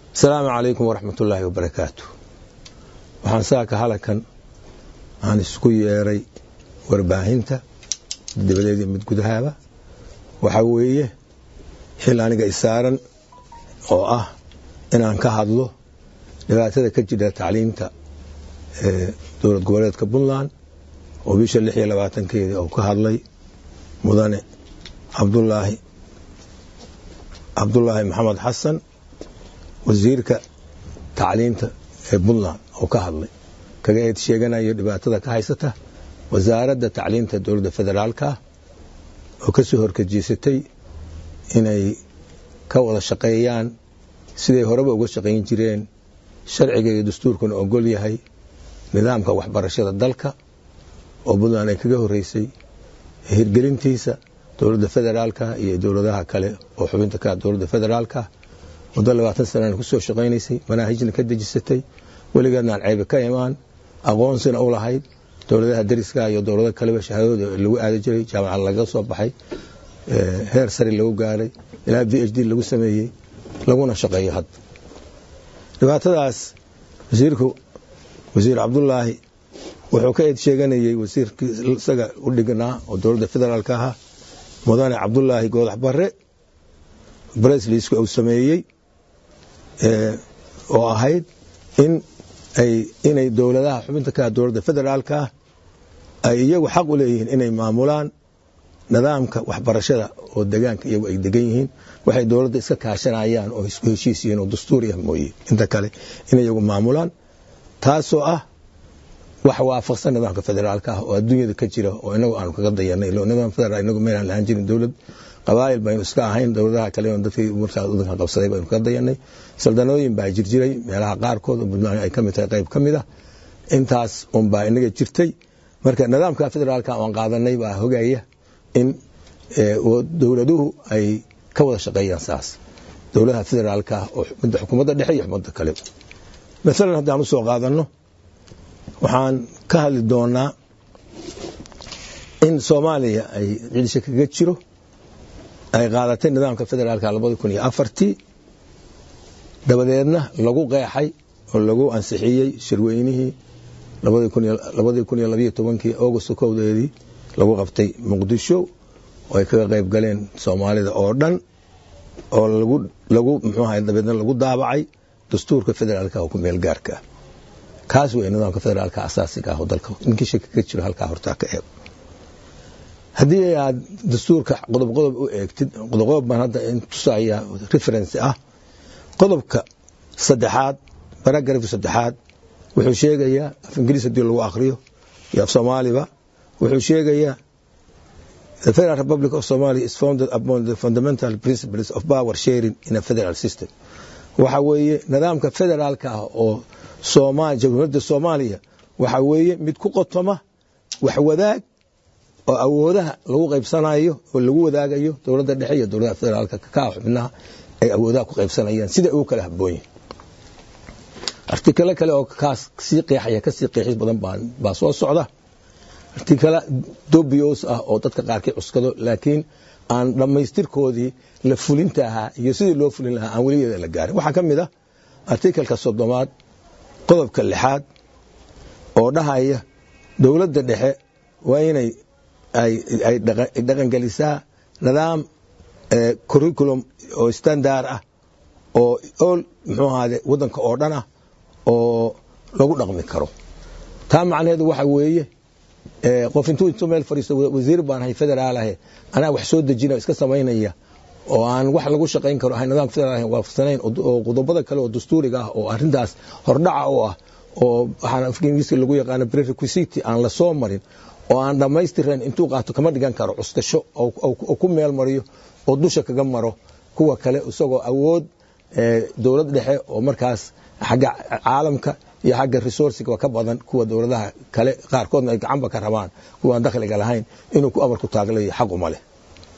asalaamu calaykum waraxmat ullaahi wabarakaatu waxaan saaka halakan aan isku yeeray warbaahinta dabadeedii mid gudahaaba waxaa weeye xil aniga isaaran oo ah inaan ka hadlo dhibaatada ka jira tacliimta dowlad goboleedka puntland oo bisha lix iyo labaatankeedii uu ka hadlay mudane cabdulaahi cabdulaahi maxamed xasan wasiirka tacliinta ee puntland oo ka hadlay kaga eed sheeganayo dhibaatada ka haysata wasaaradda tacliinta dowladda federaalka oo ka soo horkajiisatay inay ka wada shaqeeyaan siday horeba uga shaqayn jireen sharciga iyo dastuurkuna ogol yahay nidaamka waxbarashada dalka oo puntland ay kaga horeysay hirgelintiisa dowladda federaalka iyo dowladaha kale oo xubinta ka dowladda federaalka muddo labaatan sanana kusoo shaqaynaysay manaahijna ka dejisatay weligeedna aan ceybe ka imaan aqoonsina u lahayd dowladaha dariska iyo dowlado kaleba shahaadooda lagu aadi jiray jaamacad laga soo baxay heer sare lagu gaaray ilaa v h d lagu sameeyey laguna shaqeeyo hadda dhibaatadaas wasiirku wasiir cabdulaahi wuxuu ka eed sheeganayey wasiirkii isaga u dhignaa oo dowladda federaalka ahaa mudane cabdulaahi goodax bare bresliska uu sameeyey oo ahayd in ay inay dowladaha xubinta ka dowladda federaalka ah ay iyagu xaq u leeyihiin inay maamulaan nidaamka waxbarashada oo degaanka iyagu ay degan yihiin waxay dowladda iska kaashanayaan oo isku heshiis yihiin oo dastuuri ah mooye inta kale inay iyagu maamulaan taasoo ah wax waafaqsan nidaamka federaalka ah oo adduunyada ka jira oo inagu aanu kaga dayanay nidaam federaal inagu meelaan lahaan jirin dowlad qabaa'il baynu iska ahayn dowladaha kale dadkii markaa wadanka qabsaday baynu kaga dayanay saldanooyin baa jirjiray meelaha qaarkood oo puntland ay ka mid tahay qayb ka mid ah intaas unbaa inaga jirtay marka nidaamka federaalka aan qaadanay baa hogaya in dowladuhu ay ka wada shaqeeyaan saas dowladaha federaalka oo midda xukuumadda dhexe iyo xukuumadda kale maalan haddaan usoo qaadanno waxaan ka hadli doonaa in soomaaliya ay cidisha kaga jiro ay qaadatay nidaamka federaalka labada kun iyo afartii dabadeedna lagu qeexay oo lagu ansixiyey shirweynihii labadii kun iyo labayo tobankii augusto kowdeedii lagu qabtay muqdisho oo ay kaga qayb galeen soomaalida oo dhan oo lagu muxuu ahay dabeedna lagu daabacay dastuurka federaalka oo ku meel gaarka ah kaas wey nidaamka federaalka asaasiga ah oo dalka ninkii shaki ka jiro halkaa hortaa ka eego haddii aad dastuurka qodob qodob u eegtid qodob qodob baan hadda tusaya reference ah qodobka saddexaad baragrafka saddexaad wuxuu sheegayaa af ingiriis hadii lagu akriyo iyo af soomaaliba wuxuu sheegayaa The Federal Republic of Somalia is founded upon the fundamental principles of power sharing in a federal system. waxa weeye nidaamka federaalka ah oo jamhuuriyadda soomaaliya waxa weeye mid ku qotoma wax wadaag oo awoodaha lagu qaybsanayo oo lagu wadaagayo dowladda dhexe iyo dowladaha federaalka ka xubnaha ay awoodaha ku qaybsanayaan sida ugu kala habboonyihin artikalo kale oo kaas sii qeexaya kasii qeexis badan baa soo socda artikala dobios ah oo dadka qaarkii cuskado laakiin aan dhammaystirkoodii la fulinta ahaa iyo sidii loo fulin lahaa aan weligeeda la gaarin waxaa ka mid ah artikalka soddomaad qodobka lixaad oo dhahaya dowladda dhexe waa inay ay dhaqangelisaa nidaam curriculum oo standard ah oo ol muxuu ahaade waddanka oo dhan ah oo lagu dhaqmi karo taa macnaheedu waxa weeye qof intuu intuu meel fadhiisto wasiir baan ahay federaal ahe anaa wax soo dejina iska samaynaya oo aan wax lagu shaqayn karo ahay nidaamka federaal ahayn waafaqsanayn oo qodobada kale oo dastuuriga ah oo arrintaas hordhaca u ah oo waxaan afka ingiriiska lagu yaqaano prerequisite aan la soo marin oo aan dhammaystirayn intuu qaato kama dhigan karo cuskasho oo ku meel mariyo oo dusha kaga maro kuwa kale isagoo awood dowlad dhexe oo markaas xagga caalamka iyo xagga resourciga ka badan kuwa dowladaha kale qaarkoodna ay gacanba ka rabaan kuwaan dakhliga lahayn inuu ku amarku taaglayo xaq uma leh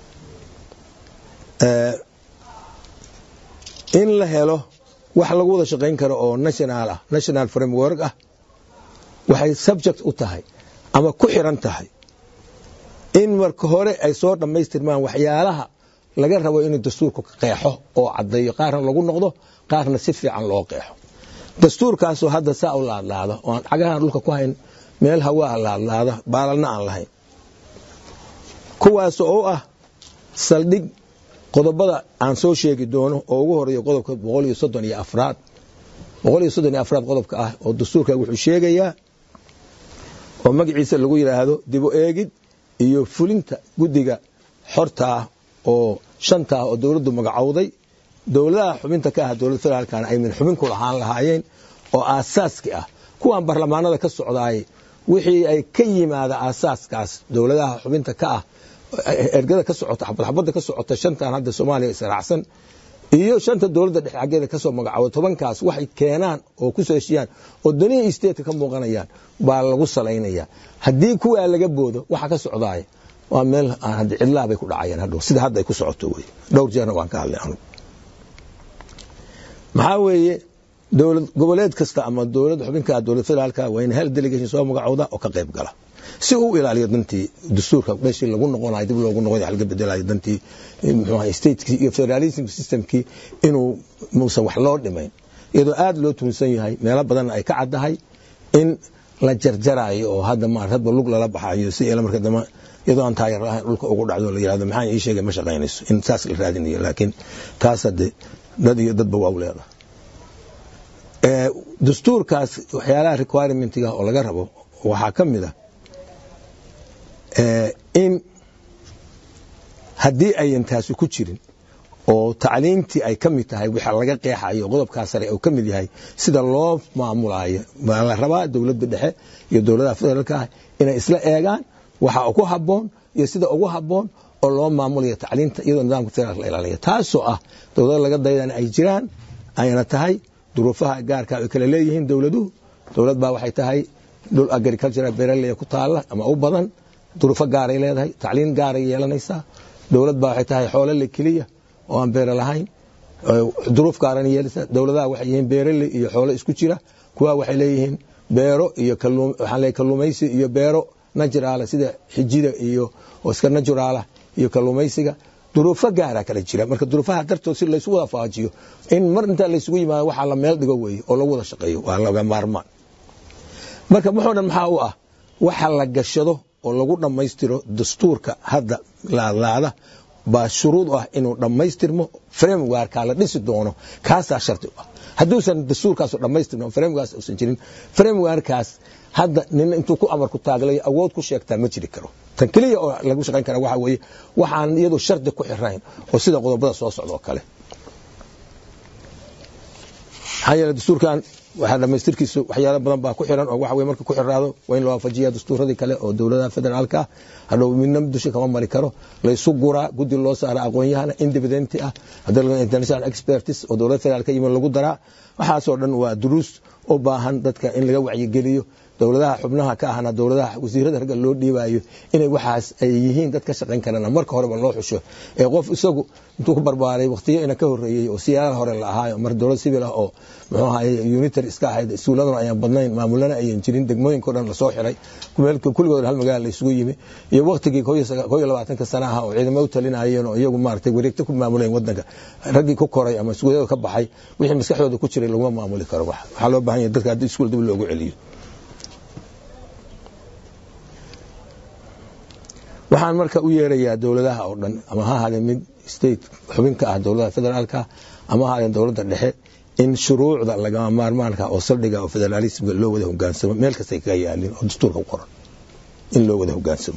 in la helo wax lagu wada shaqayn karo oo national ah national framework ah waxay subject u tahay ama ku xiran tahay in marka hore ay soo dhammaystirmaan waxyaalaha laga rabo inuu dastuurku qeexo oo caddeeyo qaarna lagu noqdo qaarna si fiican loo qeexo dastuurkaasoo hadda saa u laadlaada oo aan cagahan dhulka ku hayn meel hawaa laadlaada baalalna aan lahayn kuwaas oo ah saldhig qodobada aan soo sheegi doono oo ugu horeeya qodobka boqol iyo soddon iyo afraad boqol iyo soddon iyo afraad qodobka ah oo dastuurka wuxuu sheegayaa oo magaciisa lagu yidhaahdo dibu eegid iyo fulinta guddiga xorta ah oo shanta ah oo dowladdu magacowday dowladaha xubinta ka ah dowlad federaalkana ay min xubin ku lahaan lahaayeen oo aasaaski ah kuwan barlamaanada ka socdaay wixii ay ka yimaada aasaaskaas dowladaha xubinta ka ah ergada ka socota xabadxabadda ka socota shantan hadda soomaaliya israacsan iyo shanta dowladda dhexe xaggeeda kasoo magacooda tobankaas waxay keenaan oo ku soo heshiyaan oo danihii stateka ka muuqanayaan baa lagu salaynaya haddii kuwaa laga boodo waxa ka socdaaya waa meel aan hadda cidlaa bay ku dhacayaan hadhow sida hadda ay ku socoto wey dhowr jeerna waan ka hadlay anugu maxaa weeye dowlad goboleed kasta ama dowlad xubinka dowlad federaalka waa in hal delegation soo magacooda oo ka qayb gala si uu ilaaliyo dantii dastuurka meeshii lagu noqonayo dib loogu noqonayo laga bedelayo dantii muxuu ahay statekii iyo federalism systemkii inuu muusan wax loo dhimayn iyadoo aad loo tuunsan yahay meelo badanna ay ka caddahay in la jarjarayo oo hadda maar hadba lug lala baxayo si ila marka dambe iyadoo aan taayar lahayn dhulka ugu dhacdo la yirahdo maxaan ii sheegay ma shaqaynayso in saas la raadinayo laakiin taas hadde dad iyo dadba waa u leedahay dastuurkaas waxyaalaha requirementiga oo laga rabo waxaa ka mid ah in haddii ayan taasi ku jirin oo tacliintii ay ka mid tahay waxa laga qeexayo qodobkaa sare oo ka mid yahay sida loo maamulayo baa la rabaa dowladda dhexe iyo dowladaha federaalka ah inay isla eegaan waxa ku habboon iyo sida ugu habboon oo loo maamulayo tacliinta iyadoo nidaamka federaalka la ilaalinayo taasoo ah dowlada laga daydana ay jiraan ayna tahay duruufaha gaarka ay kala leeyihiin dowladuhu dowlad baa waxay tahay dhul agricultural beeraley ku taala ama u badan duruufo gaaray leedahay tacliin gaaray yeelanaysaa dowlad baa waxay tahay xoolole keliya oo aan beere lahayn duruuf gaaran yeelaysaa dowladaha waxay yihiin beeraley iyo xoolo isku jira kuwa waxay leeyihiin beero iyo waxaan leeyahay kalluumaysi iyo beero najuraala sida xijida iyo oo iska najuraala iyo kalluumaysiga duruufo gaara kala jira marka duruufaha dartood si laysu wada faajiyo in mar intaa laysugu yimaado waxaa la meel dhigo weeye oo lagu wada shaqeeyo waa laga maarmaan marka muxuu dhan maxaa u ah waxa la gashado oo lagu dhammaystiro dastuurka hadda laadlaada baa shuruud u ah inuu dhammaystirmo framewarkaa la dhisi doono kaasaa shardi u ah hadduusan dastuurkaasu dhammaystirno framewarkaas uusan jirin framewarkaas hadda nina intuu ku amarku taaglayo awood ku sheegtaa ma jiri karo tan keliya oo lagu shaqayn kara waxa weeye waxaan iyadu shardi ku xirayn oo sida qodobada soo socda oo kale maxaa yeele dastuurkan waxaa dhamaystirkiisu waxyaalo badan baa ku xiran oo waxa weye marka ku xiraado waa in la waafajiya dastuuradii kale oo dowladaha federaalka ah hadhow midna dusha kama mari karo laysu guraa guddi loo saara aqoon-yahana independenti ah haddii international expertis oo dowlada federaalka yimid lagu daraa waxaasoo dhan waa duruus u baahan dadka in laga wacyigeliyo dowladaha xubnaha ka ahna dowladaha wasiirada ragga loo dhiibayo inay waxaas ay yihiin dad ka shaqayn karana marka horeba loo xusho ee qof isagu intuu ku barbaaray waqtiyo ina ka horeeyey oo siyaalaha hore la ahaayo mar dowlad civil ah oo muxuu ahaye unitary iska ahayd iskuuladuna ayaan badnayn maamulana ayan jirin degmooyinka o dhan lasoo xiray kulligood hal magaala laysugu yimi iyo waqtigii koo iyo labaatanka sana ah oo ciidamo u talinayeen oo iyagu maaragtay wareegto ku maamuleen wadanka raggii ku koray ama iskuulyada ka baxay wixii maskaxdooda ku jiray laguma maamuli karo waxaa loo baahan yahay dadka haddii iskuul dib loogu celiyo waxaan marka u yeerayaa dowladaha oo dhan ama ha ahaadeen mid state xubin ka ah dowladaha federaalka ama ha ahaadeen dowladda dhexe in shuruucda lagama maarmaanka oo saldhiga oo federaalismka loo wada hogaansamo meel kastay kaga yaalin oo dastuurka ku qoran in loo wada hogaansamo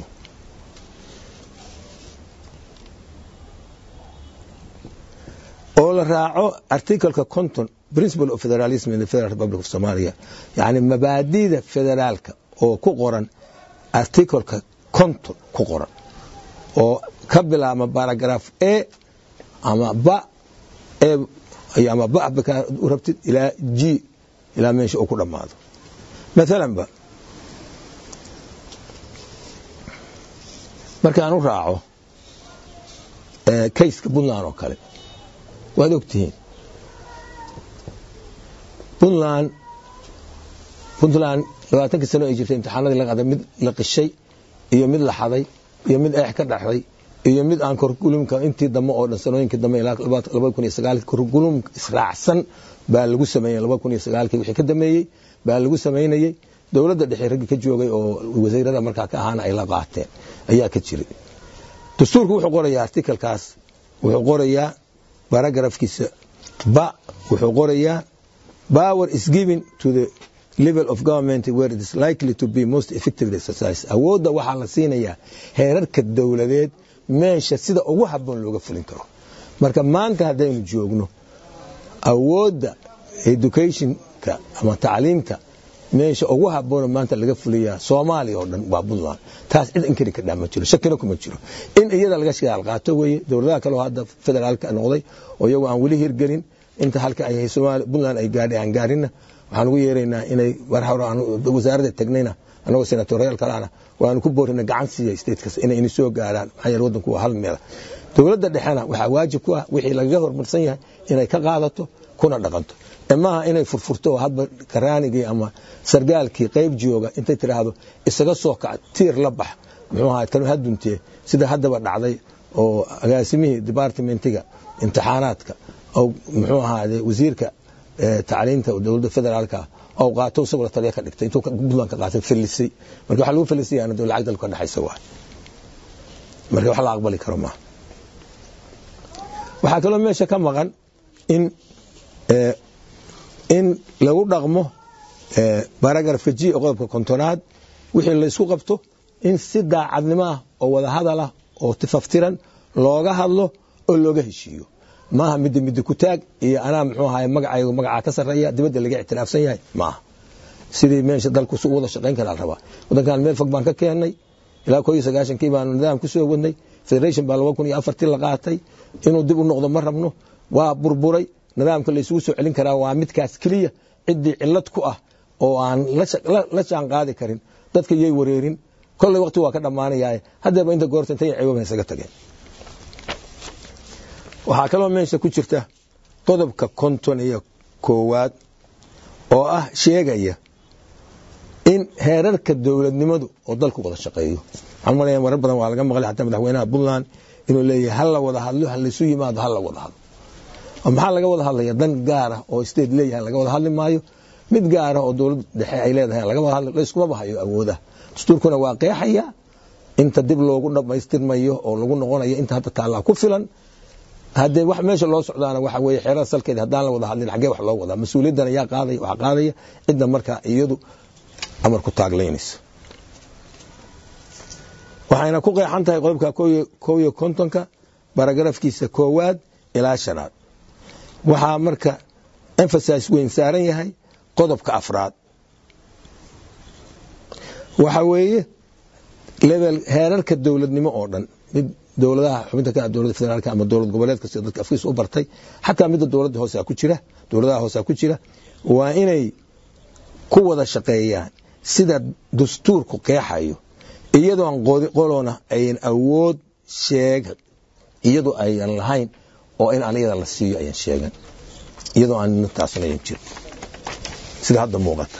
oo la raaco articleka conton principle of federalism in the federal republic of somalia yani mabaadida federaalka oo ku qoran articleka conton ku qoran oo ka bilaabma baragraf a ama ba ama ba u rabtid ilaa g ilaa meesha uu ku dhammaado maalan ba markaan u raaco kayska puntland oo kale waad ogtihiin puntland puntland labaatankii sano ay jirtay imtixaanadii la qaaday mid la qishay iyo mid la xaday iyo mid eex ka dhaxday iyo mid aan curriculumka intii dambe oo dhan sanooyinkii dambe ilaa laba kun iyo sagaalkii curriculum israacsan baa lagu sameeyey laba kun iyo sagaalkii wixii ka dameeyey baa lagu samaynayey dowladda dhexe raggii ka joogay oo wasiirada markaa ka ahaana ay la qaateen ayaa ka jiray dastuurku wuxuu qorayaa artikalkaas wuxuu qorayaa baragrafkiisa ba wuxuu qorayaa power is given to the level of government where it is likely to be most effectively exercised awoodda waxaa la siinayaa heerarka dowladeed meesha sida ugu habboon looga fulin karo marka maanta haddaynu joogno awoodda educationka ama tacliimta meesha ugu habboona maanta laga fuliyaa soomaaliya oo dhan waa puntland taas cid inkari ka dhaa ma jiro shakina kuma jiro in iyada laga shidaal qaato weeye dowladaha kaleo hadda federaalka noqday oo iyagu aan weli hirgelin inta halka ay puntland ay gaadhay aan gaarinna waxaan ugu yeeraynaa inay war hore wasaaradda tagnayna anagoo senatoriyaal kalena waanu ku boorina gacan siiya statekas inay ini soo gaaraan maxaa yeele waddanku waa hal meela dowladda dhexena waxaa waajib ku ah wixii lagaga horumarsan yahay inay ka qaadato kuna dhaqanto maaha inay furfurto oo hadba karaanigii ama sargaalkii qayb jooga intay tiraahdo isaga soo kac tiir la bax muxuu ahaa kan haduntee sida haddaba dhacday oo agaasimihii departmentiga imtixaanaadka oo muxuu ahaade wasiirka tacliinta dowladda federaalka oo qaato isagoo la taliya ka dhigtay intuu puntland ka qaatay fallisay marka waxa lagu fallisayana dee lacag dalka ka dhexaysa waay marka wax la aqbali karo maaha waxaa kaloo meesha ka maqan in in lagu dhaqmo baragrafka g oo qodobka kontonaad wixii laysku qabto in si daacadnimo ah oo wada hadal ah oo tifaftiran looga hadlo oo looga heshiiyo maaha midda midda ku taag iyo anaa muxuu ahaay magacaygu magacaa ka sarreeya dibadda laga ictiraafsan yahay maaha sidii meesha dalku su wada shaqayn karaa rabaa waddankan meel fog baan ka keennay ilaa koo iyo sagaashankii baanu nidaam ku soo wadnay federation baa laba kun iyo afartii la qaatay inuu dib u noqdo ma rabno waa burburay nidaamka laysugu soo celin karaa waa midkaas keliya ciddii cillad ku ah oo aan la jaan qaadi karin dadka yay wareerin kolley waqti waa ka dhammaanayaa haddeeba inta goorta intay ciwaba isaga tageen waxaa kaloo meesha ku jirta qodobka konton iyo koowaad oo ah sheegaya in heerarka dowladnimadu oo dalku wada shaqeeyo waxaan malaya marar badan waa laga maqlay xataa madaxweynaha puntland inuu leeyahay hala wada hadlo ha laysu yimaado hala wada hadlo maxaa laga wada hadlaya dan gaara oo state leeyahay laga wada hadli maayo mid gaara oo dowlad dhexe ay leedahay laga wada hadli layskuma bahayo awoodaha dastuurkuna waa qeexaya inta dib loogu dhammaystirmayo oo lagu noqonayo inta hadda taallaa ku filan haddee wax meesha loo socdaana waxa weeye xeerada salkeeda haddaan la wada hadlin xaggee wax loo wadaa mas-uuliyaddan ayaa qaadaya waxaa qaadaya cidda markaa iyadu amar ku taaglaynaysa waxayna ku qeexan tahay qodobka kow iyo kontonka baragrafkiisa koowaad ilaa shanaad waxaa marka emphasise weyn saaran yahay qodobka afraad waxa weeye level heerarka dowladnimo oo dhan mid dowladaha xubinta ka dowladda federaalka ama dowlad goboleedka sida dadka afkiisa u bartay xataa midda dowladda hoose ku jira dowladaha hoose ku jira waa inay ku wada shaqeeyaan sida dastuurku qeexayo iyadoo aan qolona ayan awood sheeg iyadoo ayan lahayn oo in aniyada la siiyo ayan sheegan iyadoo aan nintaasna ayan jirin sida hadda muuqata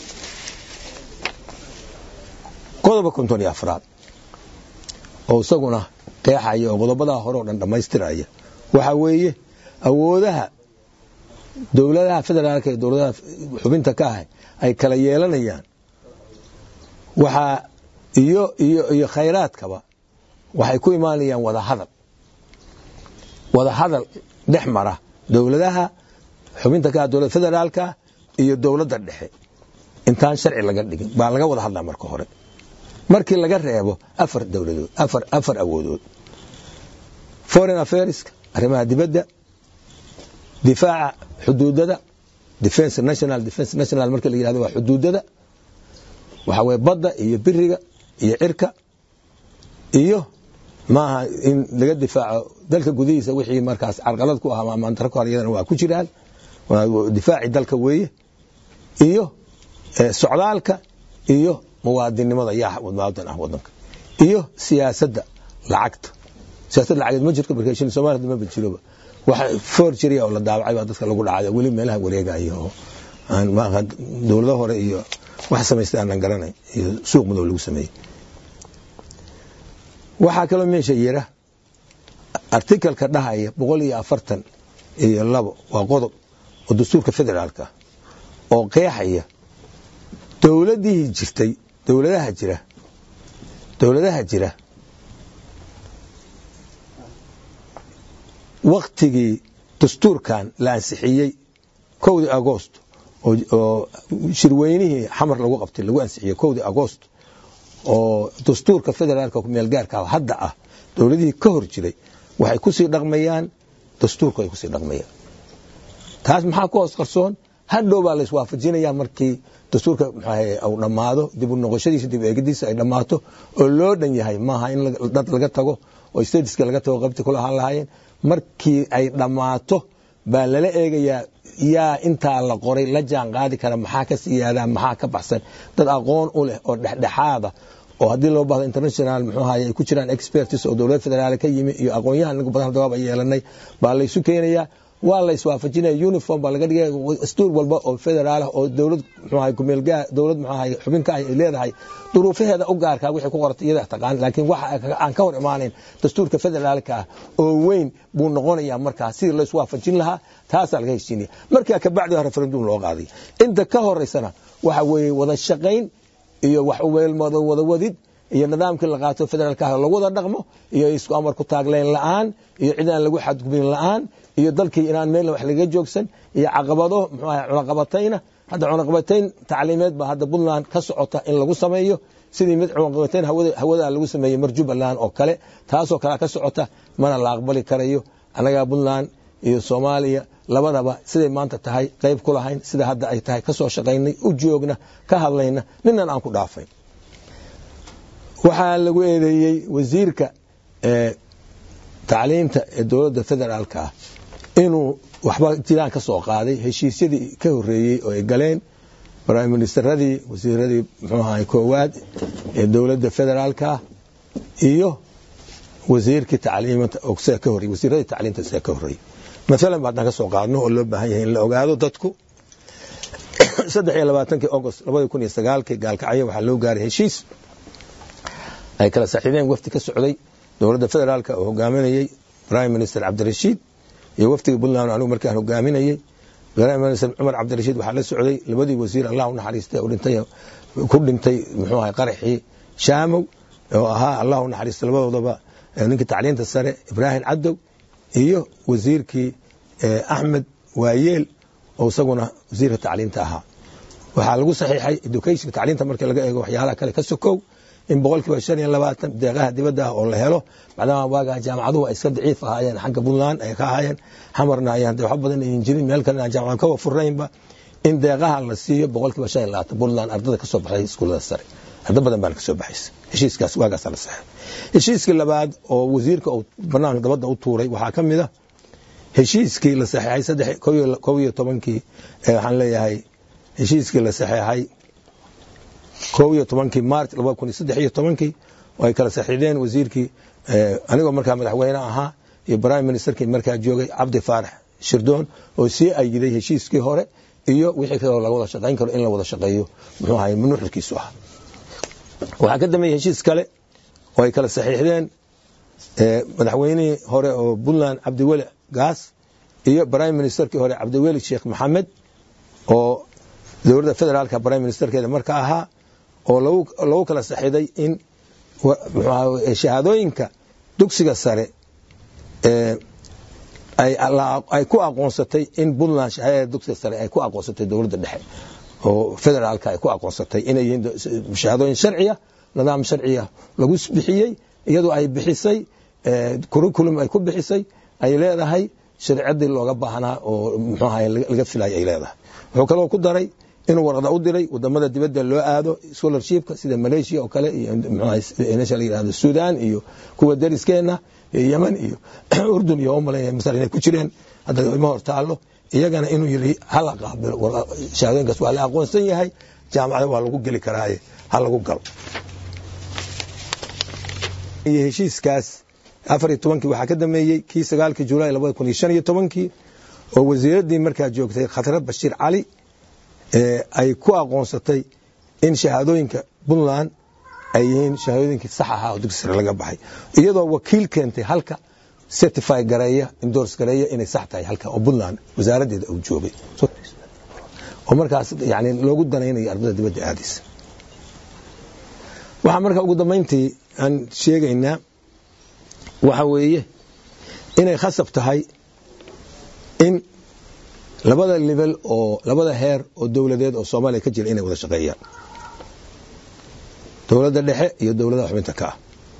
qodoba konton iyo afraad oo isaguna qeexaya oo qodobadaa hore oo dhan dhammaystiraya waxaa weeye awoodaha dowladaha federaalka iyo dowladaha xubinta ka ah ay kala yeelanayaan waxaa iyo iyo iyo khayraadkaba waxay ku imaanayaan wada hadal wada hadal dhex mara dowladaha xubinta ka ah dowladda federaalka iyo dowladda dhexe intaan sharci laga dhigin baa laga wada hadlaa marka hore markii laga reebo afar dowladood afar afar awoodood foreign affairska arrimaha dibadda difaaca xuduudada defense national defense national marka la yidhahdo waa xuduudada waxa weye badda iyo biriga iyo cirka iyo maaha in laga difaaco dalka gudihiisa wixii markaas carqalad ku ah ama amantaro ku iyadana waa ku jiraan difaaci dalka weeye iyo socdaalka iyo muwaadinnimada yaa muwaadin ah wadanka iyo siyaasadda lacagta siyaasadda lacageed ma jirto marka shilin Soomaaliya ma jiroba waxa forgery oo la daabacay baa dadka lagu dhacay weli meelaha wareegaya oo aan ma dowladaha hore iyo wax samaystay aan garanay iyo suuq madow lagu sameeyay waxaa kaloo meesha yira artikalka dhahaya boqol iyo afartan iyo labo waa qodob oo dastuurka federaalka oo qeexaya dowladihii jirtay dowladaha jira dowladaha jira waktigii dastuurkan la ansixiyey kowdii agost oo shirweynihii xamar lagu qabtay lagu ansixiyey kowdii agost oo dastuurka federaalka kumeelgaarka hadda ah dowladihii ka hor jiray waxay kusii dhaqmayaan dastuurku ay kusii dhaqmayaan taas maxaa ku hoos qarsoon hadhow baa laiswaafajinaya markii dastuurka u dhammaado dib u noqoshadiisa dib eegidiisa ay dhammaato oo loo dhan yahay maaha in dad laga tago oo stadiska laga tago qaybtii kula ahaan lahaayeen markii ay dhammaato baa lala eegayaa yaa intaa la qoray la jaan qaadi kara maxaa ka siyaadaa maxaa ka baxsan dad aqoon u leh oo dhexdhexaada oo haddii loo bahdo international muxuu ahaye ay ku jiraan experts oo dowlad federaal ka yimi iyo aqoonyahan inagu badan dawaab ay yeelanay baa laysu keenayaa waa la iswaafajinaya uniform baa laga dhigaya dastuur walba oo federaal ah oo dowlad muxuu ahaye kumeelgaa dowlad muxuu ahaye xubinka ay leedahay duruufaheeda u gaarkaa wixii ku qortay iyada taqaan laakiin waxa aan ka hor imaanayn dastuurka federaalka ah oo weyn buu noqonayaa markaa sidii la iswaafajin lahaa taasaa laga heshiinaya markaa kabacdi referendum loo qaaday inta ka horeysana waxa weeye wada shaqayn iyo wax uweelmada wada wadid iyo nidaamkii la qaato federaalka ah lagu wada dhaqmo iyo isku amar ku taagleen la'aan iyo cid aan lagu xadgubin la'aan iyo dalkii inaan meel wax laga joogsan iyo caqabado muxuu ahay cunaqabatayna hadda cunaqabatayn tacliimeed baa hadda puntland ka socota in lagu sameeyo sidii mid cunaqabatayn hawada lagu sameeyey mar jubbaland oo kale taasoo kale ka socota mana la aqbali karayo annagaa puntland iyo soomaaliya labadaba siday maanta tahay qayb ku lahayn sida hadda ay tahay ka soo shaqaynay u joogna ka hadlayna ninan aan ku dhaafayn waxaa lagu eedeeyey wasiirka tacliimta ee dowladda federaalka ah inuu waxba jiraan ka soo qaaday heshiisyadii ka horeeyey oo ay galeen prime ministeradii wasiiradii muxuu ahay koowaad ee dowladda federaalka iyo wasiirkii tacliimta sida ka horreyey wasiiradii tacliimta sida ka horreeyey maalan ba haddaan ka soo qaadno oo loo baahan yahay in la ogaado dadku saddex iyo labaatankii agost labadii kun iyo sagaalkii gaalkacyo waxaa loo gaaray heshiis ay kala saxiideen wafdi ka socday dowladda federaalka oo hogaaminayey prime minister cabdirashiid iyo wafdiga puntland anigu markaan hogaaminayey prime minister cumar cabdirashiid waxaa la socday labadii wasiir allah u naxariistay oo dhintay ku dhintay muxuu ahay qaraxii shaamow oo ahaa allah u naxariistay labadoodaba ninkii tacliinta sare ibraahim cadow iyo wasiirkii axmed waayeel oo isaguna wasiirka tacliinta ahaa waxaa lagu saxiixay education tacliinta markii laga eego waxyaalaha kale ka sokow in boqolkiiba shan iyo labaatan deeqaha dibadda ah oo la helo maadaama waagaa jaamacaduhu ay iska daciif ahaayeen xagga puntland ay ka ahaayeen xamarna ayaan de wax badan ayan jirin meel kalena aan jaamacad kawa furnaynba in deeqaha la siiyo boqolkiiba shan iyo labaatan puntland ardada kasoo baxday iskuullada sare arda badan baana kasoo baxaysa heshiiskaas waagaasa la saxay heshiiskii labaad oo wasiirka uu banaanka dabadda u tuuray waxaa ka mid a heshiiskii la saxeexay saddex kow iyo tobankii waxaan leeyahay heshiiskii la saxeexay kow iyo tobankii march laba kun iyo saddex iyo tobankii oo ay kala saxiideen wasiirkii anigoo markaa madaxweyne ahaa iyo prime ministerkii markaa joogay cabdi faarax shirdoon oo sii ayiday heshiiskii hore iyo wixii kaloo laga wada shaqayn karo in la wada shaqeeyo muxuu ahay nuxurkiisu ah waxaa ka dambeeyey heshiis kale oo ay kala saxiixdeen madaxweynihii hore oo puntland cabdiweli gaas iyo prime ministerkii hore cabdiweli sheekh maxamed oo dowladda federaalka prime ministerkeeda marka ahaa oo lagu kala saxiiday in shahaadooyinka dugsiga sare ay ku aqoonsatay in puntland shahaadada dugsiga sare ay ku aqoonsatay dowladda dhexe oo federaalka ay ku aqoonsatay inay yihiin shahaadooyin sharciya nidaam sharciya lagu bixiyey iyadoo ay bixisay curriculum ay ku bixisay ay leedahay sharciyadii looga baahnaa oo muxuu ahay laga filayay ay leedahay wuxuu kaloo ku daray inuu warqada u diray wadamada dibadda loo aado scholarshipka sida malaysia oo kale iyo meesha la yidhahdo sudan iyo kuwa dariskeenna iyo yemen iyo urdun iyo umalaya masar inay ku jireen hadda ima hor taallo iyagana inuu yiri hala qaabilo shahaadooyinkaas waa la aqoonsan yahay jaamacada waa lagu geli karaaye ha lagu galo iyo heshiiskaas afar iyo tobankii waxaa ka dameeyey kii sagaalkii julaay labada kun iyo shan iyo tobankii oo wasiiraddii markaa joogtay khatrad bashiir cali ay ku aqoonsatay in shahaadooyinka puntland ay yihiin shahaadooyinkii sax ahaa oo dugsi sare laga baxay iyadoo wakiil keentay halka certify gareeya endorse gareeya inay sax tahay halka oo puntland wasaaraddeeda uu joogay oo markaas yani loogu danaynayo ardada dibadda aadaysa waxaa marka ugu dambayntii aan sheegaynaa waxa weeye inay khasab tahay in labada level oo labada heer oo dowladeed oo soomaaliya ka jira inay wada shaqeeyaan dowladda dhexe iyo dowladaha xubinta ka ah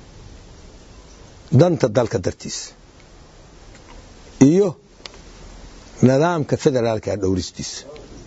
danta dalka dartiis iyo nidaamka federaalka dhowristiisa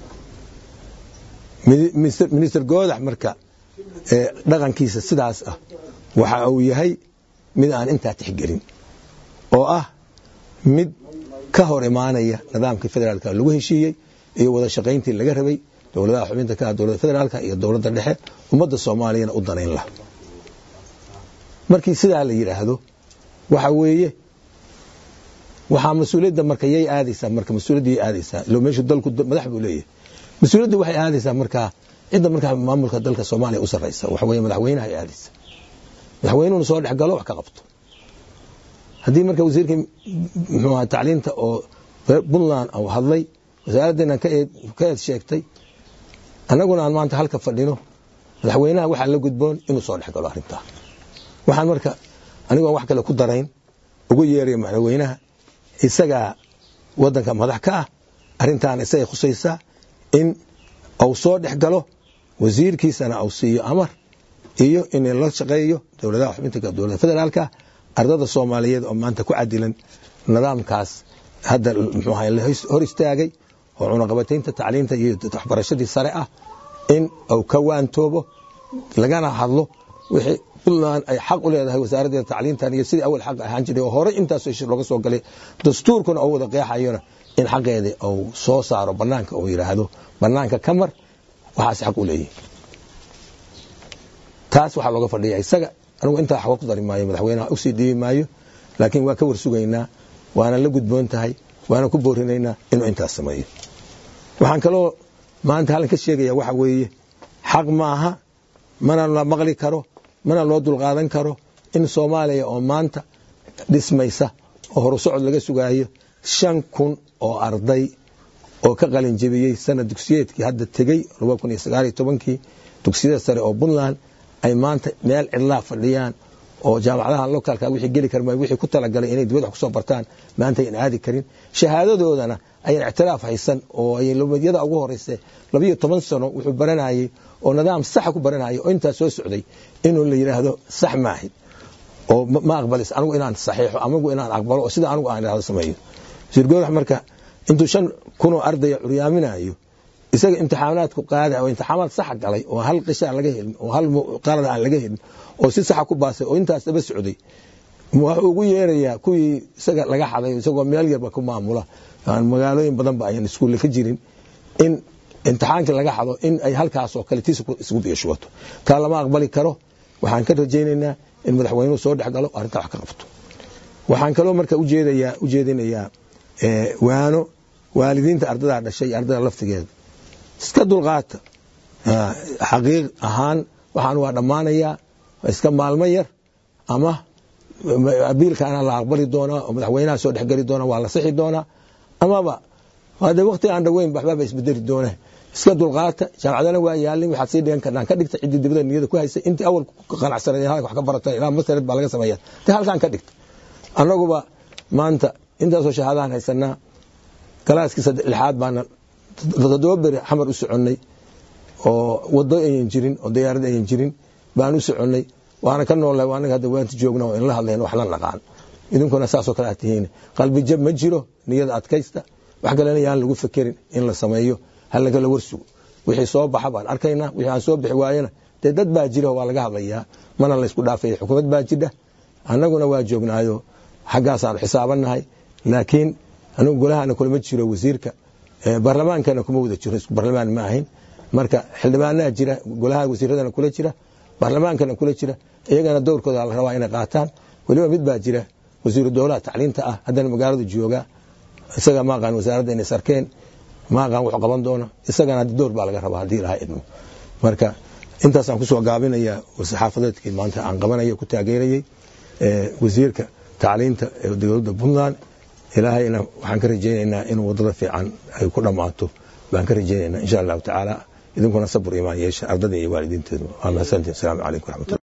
minister goodax marka dhaqankiisa sidaas ah waxa uu yahay mid aan intaa tixgelin oo ah mid ka hor imaanaya nidaamkii federaalka lagu heshiiyey iyo wada shaqayntii laga rabay dowladaha xubinta ka ah dowladda federaalka iyo dowladda dhexe ummadda soomaaliyana u danayn laha markii sidaa la yidhaahdo waxa weeye waxaa mas-uuliyadda marka yay aadaysaa marka mas-uuliyadda yay aadaysaa ilo meeshu dalku madax buu leeyahay mas-uuliyadda waxay aadaysaa markaa cidda markaa maamulka dalka soomaaliya u sarraysa waxa weeye madaxweynaha ay aadaysa madaxweynuhuna soo dhex galo wax ka qabto haddii marka wasiirkii muxuu ahaa tacliinta oo puntland uu hadlay wasaaraddeena ka eed sheegtay annaguna aan maanta halka fadhino madaxweynaha waxaa la gudboon inuu soo dhex galo arrintaa waxaan marka anigoon wax kale ku darayn ugu yeeraya madaxweynaha isagaa waddanka madax ka ah arrintaana isagay khusaysaa in uu soo dhex galo wasiirkiisana uu siiyo amar iyo in la shaqeeyo dowladaha xubinta dowladda federaalka ardada soomaaliyeed oo maanta ku cadilan nidaamkaas hadda muxuu ahay la hor istaagay oo cunaqabataynta tacliinta iyo waxbarashadii sare ah in uu ka waantoobo lagana hadlo wixii puntland ay xaq u leedahay wasaaraddeeda tacliintan iyo sidii awal xaq ahaan jiray oo horey intaas looga soo galay dastuurkuna uu wada qeexayona in xaqeedii uu soo saaro banaanka uu yidhaahdo banaanka ka mar waxaas xaq u leeyihi taas waxaa looga fadhiya isaga anigu intaa waxba ku dari maayo madaxweynaha usii dhiibi maayo laakiin waa ka warsugaynaa waana la gudboon tahay waana ku boorinaynaa inuu intaas sameeyo waxaan kaloo maanta halkan ka sheegaya waxa weeye xaq maaha mana la maqli karo mana loo dulqaadan karo in soomaaliya oo maanta dhismaysa oo horusocod laga sugaayo shan kun oo arday oo ka qalin jebiyey sanad dugsiyeedkii hadda tegey kii dugsiyada sare oo puntland ay maanta meel cidlaa fadhiyaan oo jaamacadaha locaalka wixii geli karma wixii ku talagalay inay dibad wax kusoo bartaan maanta ayan aadi karin shahaadadoodana ayan ictiraaf haysan oo ay lumiyada ugu horeyse labiyo toban sano wuxuu baranayey oo nidaam saxa ku baranayay oo intaas soo socday inuu la yidhaahdo sax maahi oo ma aqbalis anigu inaan saxiixo amigu inaan aqbalo oo sida anigu aan idhahdo sameeyo wasiir goodax marka intuu shan kunoo ardaya curyaaminayo isaga imtixaanaadku qaada oo imtixaanaad saxa galay oo hal qishaa laga helin oo hal qalad aan laga helin oo si saxa ku baasay oo intaas daba socday wuxuu ugu yeerayaa kuwii isaga laga xaday isagoo meel yarba ku maamula magaalooyin badan ba ayan iskuulle ka jirin in imtixaankii laga xado in ay halkaasoo kale tiis isgu biishubato taa lama aqbali karo waxaan ka rajaynaynaa in madaxweynuhu soo dhex galo arrintaa wax ka qabto waxaan kaloo marka ujeedayaa ujeedinayaa waano waalidiinta ardadaa dhashay iyo ardada laftigeeda iska dulqaata xaqiiq ahaan waxaan waa dhammaanayaa iska maalmo yar ama abiilkaana la aqbali doonaa oo madaxweynaha soo dhexgeli doona waa la sixi doonaa amaba hade wakti aan dhaweyn waxbaaba isbedeli doona iska dulqaata jaamacadana waa yaalin waxaad sii dhigan karnaan ka dhigta ciddii dibada niyada ku haysay intii awal qanacsanay wax ka barata ilaa masared baa laga sameeya te halkaan ka dhigta annaguba maanta intaasoo shahaadahan haysanaa galaaskii lixaad baana toddoba beri xamar u soconnay oo wado ayan jirin oo diyaarad ayan jirin baan u soconnay waana ka noolnahay anaga hadda waanta joogna oo inla hadlayn wax la naqaan idinkuna saasoo kale aad tihiin qalbi jab ma jiro niyada adkaysta wax kalena yaan lagu fekerin in la sameeyo halagala warsugo wixii soo baxa baan arkaynaa wixii aan soo bixi waayana dee dad baa jira waa laga hadlayaa mana laysku dhaafaya xukuumad baa jidha annaguna waa joognaayo xaggaasaan xisaabanahay laakiin anigu golahana kulama jiro wasiirka baarlamaankana kuma wada jiro isku baarlamaan ma ahayn marka xildhibaanaha jira golaha wasiiradana kula jira baarlamaankana kula jira iyagana dowrkooda la rabaa inay qaataan weliba mid baa jira wasiiru dowlaha tacliinta ah haddana magaaladu jooga isaga maaqaan wasaaradda inay sarkeen maaqaan wuxuu qaban doona isagana dowr baa laga rabaa haddii ilaha idmo marka intaasaan kusoo gaabinaya saxaafadeedkii maanta aan qabanaya ku taageerayey wasiirka tacliinta ee dowladda puntland ilaahayna waxaan ka rajaynaynaa in wadada fiican ay ku dhammaato baan ka rajaynaynaa insha allahu tacaala idinkuna sabur imaan yeesha ardada iyo waalidiinteedu waa mahadsantiin asalaamu calaykum waraxmatullah